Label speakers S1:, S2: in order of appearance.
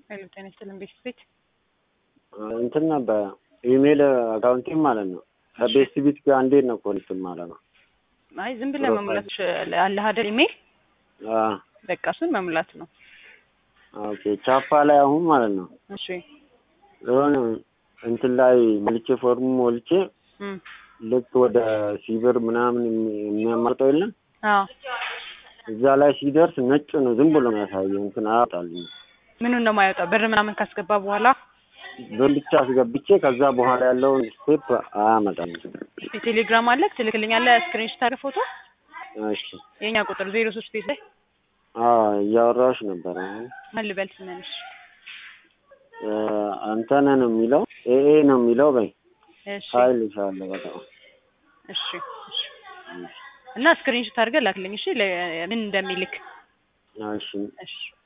S1: ሄሎ ጤና ይስጥልን ቤት ቤት
S2: እንትን ነበር ኢሜል አካውንቴም ማለት ነው ከቤስት ቢት ጋር እንዴት ነው ኮኔክት ማለት ነው?
S1: አይ ዝም ብለህ መሙላት አለህ አይደል ኢሜል
S2: አዎ
S1: በቃ እሱን መሙላት ነው።
S2: ኦኬ ቻፓ ላይ አሁን ማለት ነው
S1: እሺ
S2: የሆነ እንትን ላይ ሞልቼ ፎርሙ ሞልቼ
S1: እም
S2: ልክ ወደ ሲብር ምናምን የሚ- የሚያመርጠው የለም
S1: አዎ
S2: እዛ ላይ ሲደርስ ነጭ ነው ዝም ብሎ ነው ያሳየው እንትን አያወጣልኝ
S1: ምኑን ነው የማይወጣው? ብር ምናምን ካስገባ በኋላ
S2: ብር ብቻ አስገብቼ ከዛ በኋላ ያለውን ስቴፕ አያመጣም።
S1: የቴሌግራም አለ ትልክልኛለህ ስክሪንሾት አድርገህ ፎቶ
S2: እሺ
S1: የኛ ቁጥር ዜሮ ሶስት ቤት ላይ
S2: አዎ እያወራሁሽ ነበር አሁን
S1: ምን ልበል ስመንሽ
S2: እ አንተነ ነው የሚለው ኤኤ ነው የሚለው በይ
S1: እሺ
S2: ሀይል ይሻለ በጣም
S1: እሺ እሺ እና ስክሪንሾት አድርገህ ላክልኝ እሺ ለ- ምን እንደሚልክ
S2: እሺ
S1: እሺ